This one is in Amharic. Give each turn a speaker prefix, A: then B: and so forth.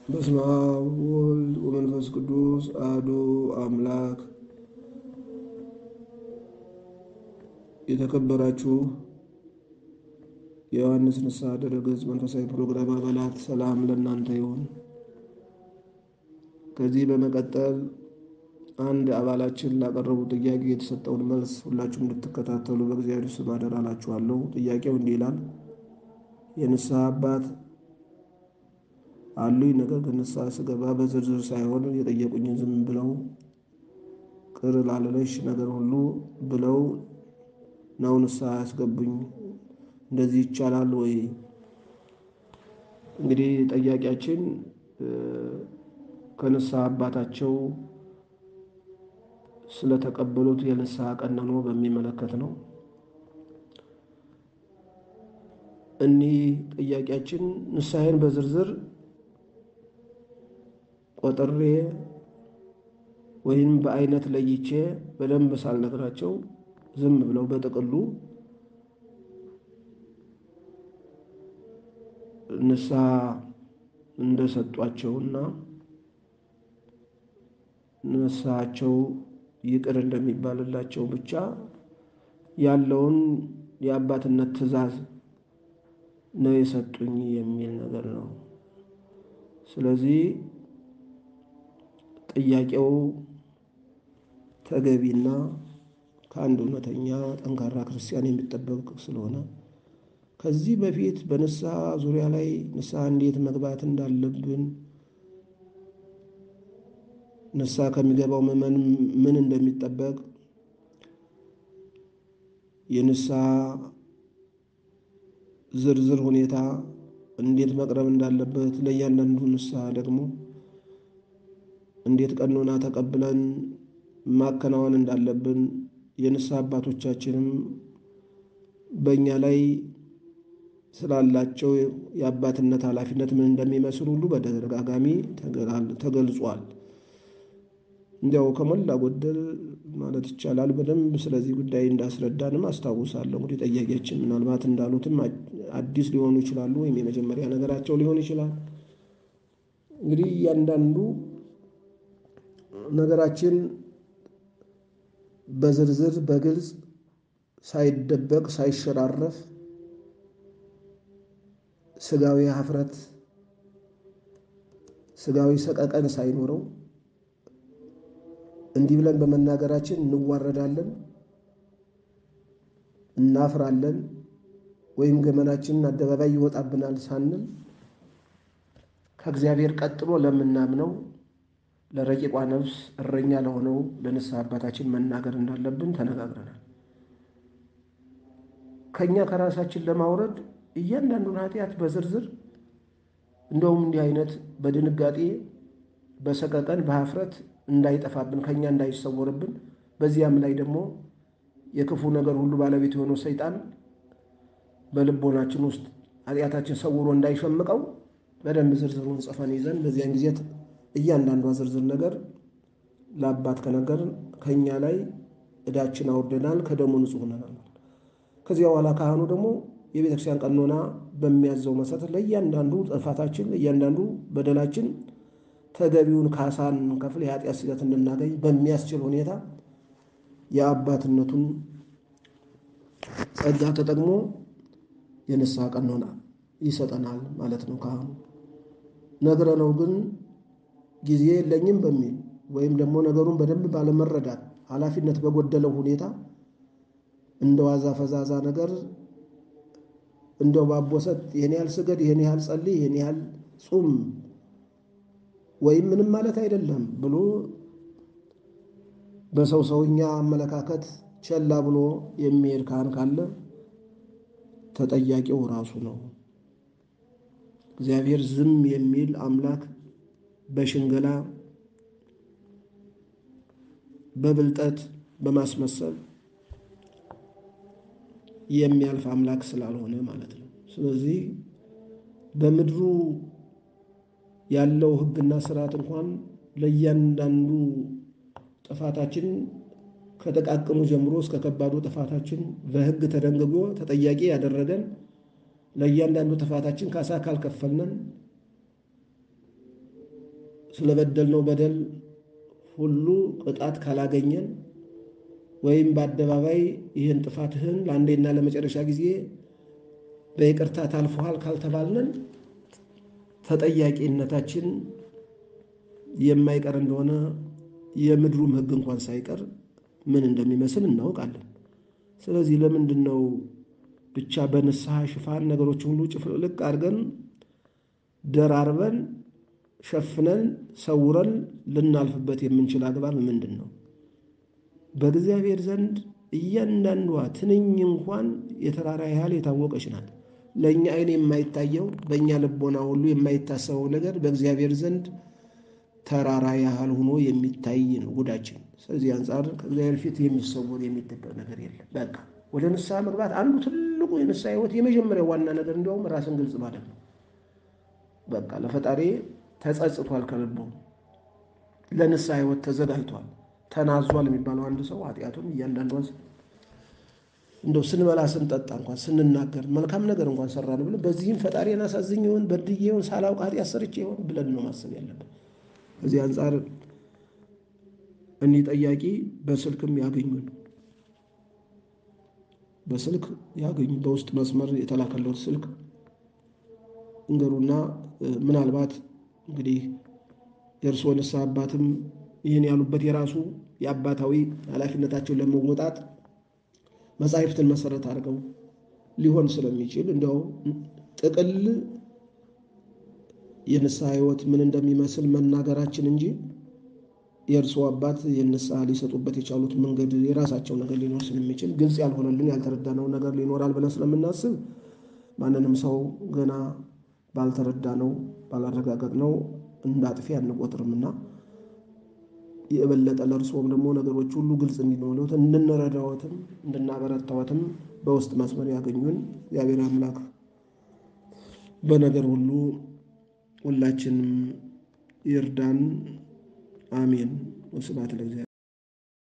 A: በስመ አብ ወወልድ ወመንፈስ ቅዱስ አሐዱ አምላክ። የተከበራችሁ የዮሐንስ ንስሐ ድረገጽ መንፈሳዊ ፕሮግራም አባላት ሰላም ለእናንተ ይሁን። ከዚህ በመቀጠል አንድ አባላችን ላቀረቡ ጥያቄ የተሰጠውን መልስ ሁላችሁም እንድትከታተሉ በእግዚአብሔር ስም አደራ እላችኋለሁ። ጥያቄው እንዲህ ይላል። የንስሐ አባት አሉኝ። ነገር ግን ንስሐ ስገባ በዝርዝር ሳይሆን የጠየቁኝን ዝም ብለው ቅር ላለለሽ ነገር ሁሉ ብለው ነው ንስሐ ያስገቡኝ። እንደዚህ ይቻላል ወይ? እንግዲህ ጠያቂያችን ከንስሐ አባታቸው ስለተቀበሉት የንስሐ ቀኖና በሚመለከት ነው። እኒህ ጥያቄያችን ንስሐዬን በዝርዝር ቆጥሬ ወይም በአይነት ለይቼ በደንብ ሳልነግራቸው ዝም ብለው በጥቅሉ ንስሐ እንደሰጧቸውና ንስሐቸው ይቅር እንደሚባልላቸው ብቻ ያለውን የአባትነት ትእዛዝ ነው የሰጡኝ የሚል ነገር ነው። ስለዚህ ጥያቄው ተገቢና ከአንድ እውነተኛ ጠንካራ ክርስቲያን የሚጠበቅ ስለሆነ ከዚህ በፊት በንስሐ ዙሪያ ላይ ንስሐ እንዴት መግባት እንዳለብን ንስሐ ከሚገባው ምዕመን ምን እንደሚጠበቅ የንስሐ ዝርዝር ሁኔታ እንዴት መቅረብ እንዳለበት ለእያንዳንዱ ንስሐ ደግሞ እንዴት ቀኖና ተቀብለን ማከናወን እንዳለብን የንስሐ አባቶቻችንም በእኛ ላይ ስላላቸው የአባትነት ኃላፊነት ምን እንደሚመስል ሁሉ በተደጋጋሚ ተገልጿል። እንዲያው ከሞላ ጎደል ማለት ይቻላል በደንብ ስለዚህ ጉዳይ እንዳስረዳንም አስታውሳለሁ። እንግዲህ ጠያቂያችን ምናልባት እንዳሉትም አዲስ ሊሆኑ ይችላሉ፣ ወይም የመጀመሪያ ነገራቸው ሊሆን ይችላል። እንግዲህ እያንዳንዱ ነገራችን በዝርዝር በግልጽ ሳይደበቅ ሳይሸራረፍ ስጋዊ ሀፍረት ስጋዊ ሰቀቀን ሳይኖረው እንዲህ ብለን በመናገራችን እንዋረዳለን፣ እናፍራለን፣ ወይም ገመናችንን አደባባይ ይወጣብናል ሳንል ከእግዚአብሔር ቀጥሎ ለምናምነው ለረቂቋ ነፍስ እረኛ ለሆነው ለንስሐ አባታችን መናገር እንዳለብን ተነጋግረናል። ከእኛ ከራሳችን ለማውረድ እያንዳንዱን ኃጢአት በዝርዝር እንደውም እንዲህ አይነት በድንጋጤ በሰቀቀን በሀፍረት እንዳይጠፋብን ከእኛ እንዳይሰወርብን በዚያም ላይ ደግሞ የክፉ ነገር ሁሉ ባለቤት የሆነው ሰይጣን በልቦናችን ውስጥ ኃጢአታችን ሰውሮ እንዳይሸምቀው በደንብ ዝርዝሩን ጽፈን ይዘን በዚያን ጊዜ እያንዳንዷ ዝርዝር ነገር ለአባት ከነገርን ከእኛ ላይ ዕዳችን አውርደናል፣ ከደሙ ንጹሕ ሆነናል። ከዚያ በኋላ ካህኑ ደግሞ የቤተ ክርስቲያን ቀኖና በሚያዘው መሰረት ለእያንዳንዱ ጥፋታችን ለእያንዳንዱ በደላችን ተገቢውን ካሳን ከፍል የኃጢአት ስለት እንድናገኝ በሚያስችል ሁኔታ የአባትነቱን ጸጋ ተጠቅሞ የንስሐ ቀኖና ይሰጠናል ማለት ነው። ካህኑ ነግረነው ግን ጊዜ የለኝም በሚል ወይም ደግሞ ነገሩን በደንብ ባለመረዳት ኃላፊነት በጎደለው ሁኔታ እንደ ዋዛ ፈዛዛ ነገር እንደው ባቦሰት ይህን ያህል ስገድ፣ ይህን ያህል ጸልይ፣ ይህን ያህል ጹም ወይም ምንም ማለት አይደለም ብሎ በሰው ሰውኛ አመለካከት ቸላ ብሎ የሚሄድ ካህን ካለ ተጠያቂው ራሱ ነው። እግዚአብሔር ዝም የሚል አምላክ በሽንገላ በብልጠት በማስመሰል የሚያልፍ አምላክ ስላልሆነ ማለት ነው። ስለዚህ በምድሩ ያለው ሕግና ስርዓት እንኳን ለእያንዳንዱ ጥፋታችን ከጠቃቅሙ ጀምሮ እስከ ከባዱ ጥፋታችን በሕግ ተደንግጎ ተጠያቂ ያደረገን ለእያንዳንዱ ጥፋታችን ካሳ ካልከፈልነን ስለበደልነው በደል ሁሉ ቅጣት ካላገኘን ወይም በአደባባይ ይህን ጥፋትህን ለአንዴና ለመጨረሻ ጊዜ በይቅርታ ታልፎሃል ካልተባልነን ተጠያቂነታችን የማይቀር እንደሆነ የምድሩም ሕግ እንኳን ሳይቀር ምን እንደሚመስል እናውቃለን። ስለዚህ ለምንድን ነው ብቻ በንስሐ ሽፋን ነገሮች ሁሉ ጭፍልቅልቅ አድርገን ደራርበን ሸፍነን ሰውረን ልናልፍበት የምንችል አግባብ ምንድን ነው? በእግዚአብሔር ዘንድ እያንዳንዷ ትንኝ እንኳን የተራራ ያህል የታወቀች ናት። ለእኛ ዓይን የማይታየው በእኛ ልቦና ሁሉ የማይታሰበው ነገር በእግዚአብሔር ዘንድ ተራራ ያህል ሆኖ የሚታይ ነው ጉዳችን። ስለዚህ አንጻር ከእግዚአብሔር ፊት የሚሰወር የሚደበቅ ነገር የለም። በቃ ወደ ንስሐ መግባት አንዱ ትልቁ የንስሐ ሕይወት የመጀመሪያው ዋና ነገር እንዲያውም ራስን ግልጽ ማለት ነው። በቃ ለፈጣሪ ተጸጽቷል፣ ከልቡ ለንስሐ ሕይወት ተዘጋጅቷል፣ ተናዟል የሚባለው አንድ ሰው ኃጢአቱን እያንዳንዷን እንደው ስንበላ ስንጠጣ እንኳን ስንናገር መልካም ነገር እንኳን ሰራን ብለን በዚህም ፈጣሪን አሳዝኝ ይሆን በድዬ ይሆን ሳላውቅ ኃጢአት ሰርቼ ይሆን ብለን ነው ማሰብ ያለብን። ከዚህ አንጻር እኒህ ጠያቂ በስልክም ያገኙን በስልክ ያገኙ በውስጥ መስመር የተላከለት ስልክ እንገሩና ምናልባት እንግዲህ የእርስዎ ንስሐ አባትም ይህን ያሉበት የራሱ የአባታዊ ኃላፊነታቸውን ለመወጣት መጻሕፍትን መሰረት አድርገው ሊሆን ስለሚችል እንዲያው ጥቅል የንስሐ ሕይወት ምን እንደሚመስል መናገራችን እንጂ የእርስዎ አባት የንስሐ ሊሰጡበት የቻሉት መንገድ የራሳቸው ነገር ሊኖር ስለሚችል ግልጽ ያልሆነልን ያልተረዳነው ነገር ሊኖራል ብለን ስለምናስብ ማንንም ሰው ገና ባልተረዳነው ባላረጋገጥነው እንደ አጥፊ አንቆጥርምና የበለጠ ለእርስዎም ደግሞ ነገሮች ሁሉ ግልጽ እንዲኖሩት እንድንረዳዎትም እንድናበረታዎትም በውስጥ መስመር ያገኙን እግዚአብሔር አምላክ በነገር ሁሉ ሁላችንም ይርዳን። አሜን። ወስብሐት ለእግዚአብሔር።